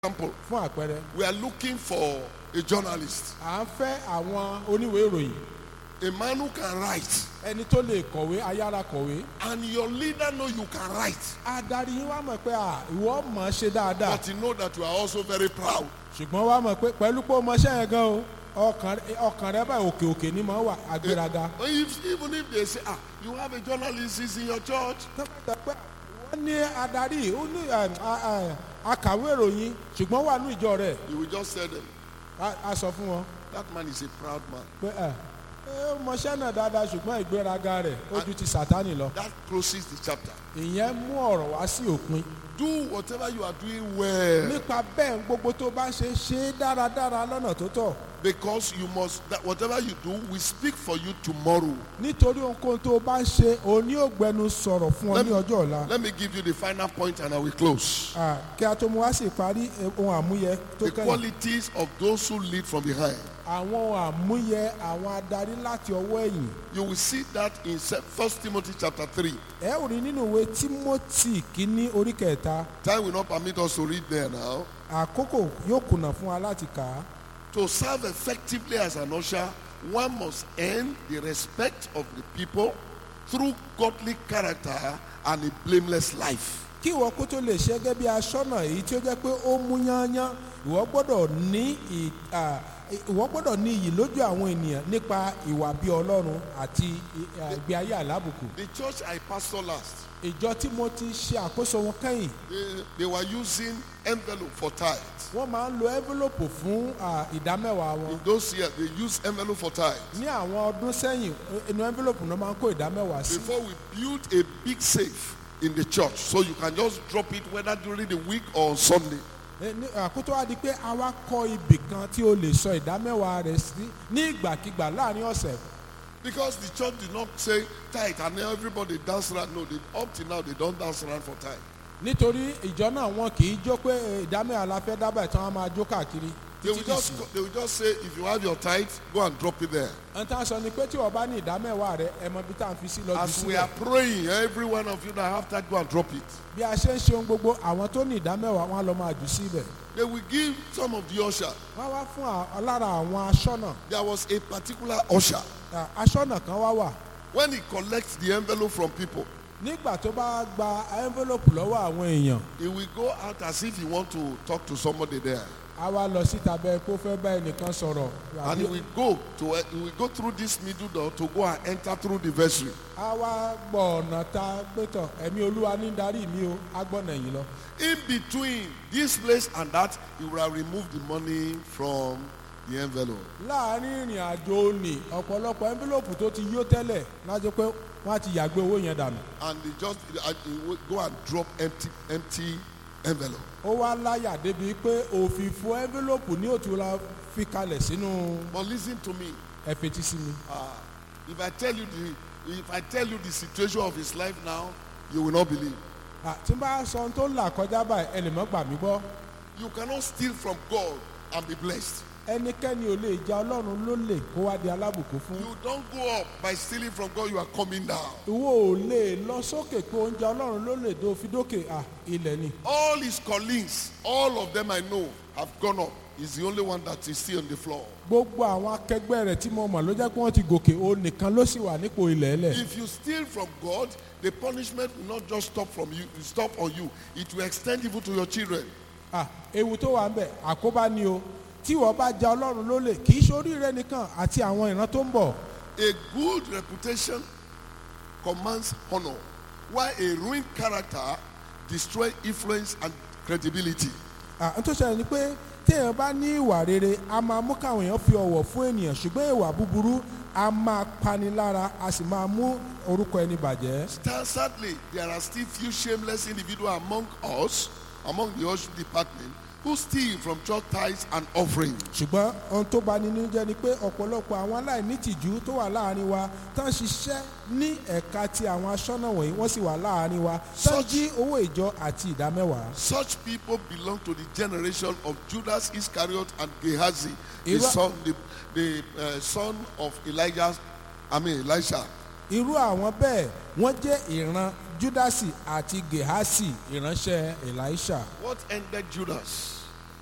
example, fún àpẹẹrẹ we are looking for a journalist, à ń fẹ́ àwọn oníwèé ìròyìn a man who can write, ẹni tó lè kọ̀wé ayára kọ̀wé and your leader know you can write, adarí yín wá mọ̀ pé à ìwọ mọ̀ ọ́ ṣe dáadáa but he know that you are also very proud. ṣùgbọ́n wá mọ̀ pé pẹ̀lú pé o mọ̀ ṣẹ́ yẹn gan o ọkàn rẹ- ọkàn rẹ báyìí òkè òkè ni mọ̀ wà agbéraga. If, even if they say, ah, you have a journalist is in your church, tọ́pẹ́tọ́ pé wọ́n ní adarí ó ní ẹ, a- a- akàwé ìròyìn ṣùgbọ́n wà ní ìjọ rẹ̀ you will just tell them, a- a sọ fún wọn that man is a proud man. pé ẹ ẹ ó mọṣẹ́ náà dáadáa ṣùgbọ́n ìgbéraga rẹ̀ ó ju ti sàtánì lọ. That closes the chapter. ìyẹn mú ọ̀rọ̀ wá sí òpin. Do whatever you are doing well, nípa bẹ́ẹ̀ gbogbo tó bá ṣe ṣe é dáradára lọ́nà tó tọ́ because you must. That whatever you do, we speak for you tomorrow. nítorí ohunkóhun tó bá ń ṣe òní ògbẹ́nu sọ̀rọ̀ fún ọ Let ní me- ọjọ́ ọ̀la. Let me give you the final point, and I will close. Ah, kí a tó mú wá sí ìparí eh, ohun àmúyẹ tó The kẹ́yìn. qualities of those who lead from behind. àwọn ohun àmúyẹ àwọn adarí láti ọwọ́ ẹ̀yìn. You will see that in First Timothy chapter three. ẹ ò rí nínú ìwé timothy kínní orí kẹta Time will not permit us to read there now. àkókò yóò kùnà fún wa láti kà á. To serve effectively as an usher, one must earn the respect of the people through godly character and a blameless life. kí ìwọ kó tó lè ṣe gẹ́gẹ́ bí aṣọ́nà èyí tí ó jẹ́ pé ó mú yányán ìwọ gbọ́dọ̀ ní ì- à, ìwọ gbọ́dọ̀ ní iyì lójú àwọn ènìyàn nípa ìwà bí ọlọ́run àti ì- à, ìgbé ayé àlábùkù. The church I pastor last, ìjọ tí mo ti ṣe àkóso wọn kẹ́yìn they, they were using envelope for tithes. wọ́n máa ń lo envelope fún à, ìdámẹ́wàá wọn. In those years, they used envelope for tithes. ní àwọn ọdún sẹ́yìn inú envelope náà máa ń kó ìdámẹ́wàá sí. Before we built a big safe in the church, so you can just drop it whether during the week or on Sunday. Eh, ní- àkótó wa di pé a wá kọ́ ibì kan tí o lè sọ ìdámẹ́wàá rẹ̀ sí ní ìgbàkigbà láàrin ọ̀sẹ̀. Because the church did not say tithe and then everybody dance around. No, they, up till now they don't dance around for tithe. nítorí ìjọ náà wọn kì í jó pé eh, ìdámẹ́wàá la fẹ́ dábàá tí wọ́n máa jó káàkiri. They will títí just dìsìn. go- they will just say if you have your tithe, go and drop it there. ohun tá a sọ ni pé tí wọ́n bá ní ìdámẹ́wàá rẹ̀ ẹ mọ bí tá à ń fi sí lọ jù As we sílẹ̀. are praying, every one of you that have tithe, go and drop it. bí a ṣe ń ṣe ohun gbogbo àwọn tó ní ìdámẹ́wàá wọn á lọ máa jù síbẹ̀. They will give some of the usher. wọ́n wá fún à- lára àwọn aṣọ́nà There was a particular usher. à, aṣọ́nà kan wá wà When he collects the envelope from people, nígbà tó bá gba envelope lọ́wọ́ àwọn èèyàn he will go out as if he want to talk to somebody there. a wá lọ síta bẹ́ẹ̀ kó fẹ́ bá ẹnìkan sọ̀rọ̀ And he will go to he will go through this middle door to go and enter through the vestry. a wá gbọ́ ọ̀nà ta pétọ̀ ẹ̀mí olúwa ní darí mi o a gbọ́nà yìí lọ. In between this place and that, he will have removed the money from the envelope. láàárín ìrìn àjò òní ọ̀pọ̀lọpọ̀ envelope tó ti yó tẹ́lẹ̀ lájọ pé wọ́n á ti yàgbé owó yẹn dànù. And they just and he will go and drop empty empty envelope. ó wá láyà débi pé òfìfo envelope ní òtún la fi kalẹ̀ sínú But listen to me. ẹ̀fẹ̀tì sí mi. Uh, if I tell you the if I tell you the situation of his life now, you will not believe. À, tí n bá sọ ohun tó ń là kọjá báyìí ẹ lè mọ́ gbà mí gbọ́. You cannot steal from God and be blessed. ẹnikẹ́ni ò lè ja ọlọ́run ló lè kó wá di alábùkún fún. You don't go up by stealing from God, you are coming down. ìwọ ò lè lọ sókè pé oúnjẹ ọlọ́run ló lè dó fi dókè à ilẹ̀ ni. All his colleagues, all of them I know, have gone up. He's the only one that is still on the floor. gbogbo àwọn akẹgbẹ́ rẹ̀ tí mo mọ̀ ló jẹ́ pé wọ́n ti gòkè o nìkan ló sì wà nípò ilẹ̀ ẹlẹ̀. If you steal from God, the punishment will not just stop from you, stop on you. It will extend even to your children. à ewu tó wà ń bẹ̀ àkóbá ni o tí wọ́n bá ja ọlọ́run ló lè kì í ṣorí rẹ nìkan àti àwọn ìran tó ń bọ̀. A good reputation commands honor, while a ruined character destroys influence and credibility. à n tó ṣẹlẹ̀ ni pé téèyàn bá ní ìwà rere a máa mú káwọn èèyàn fi ọ̀wọ̀ fún ènìyàn ṣùgbọ́n ìwà búburú a máa pani lára a sì máa mú orúkọ ẹni bàjẹ́. Sta- Sadly, there are still few shameless individuals among us, among the worship department, who steal from church tithes and offerings. ṣùgbọ́n ohun tó bá nínú jẹ́ ni pé ọ̀pọ̀lọpọ̀ àwọn aláìnítìjú tó wà láàrin wa tán ṣiṣẹ́ ní ẹ̀ka ti àwọn aṣọ́nà wọ̀nyí wọ́n sì wà láàrin wa tán Such- jí owó ìjọ àti ìdámẹ́wàá. Such people belong to the generation of Judas Iscariot and Gehazi, the Irú- son, the, the uh, son of Elijah, I mean Elisha. irú àwọn bẹ́ẹ̀ wọ́n jẹ́ ìran júdásì àti gehasi ìránṣẹ́ elisha What ended Judas?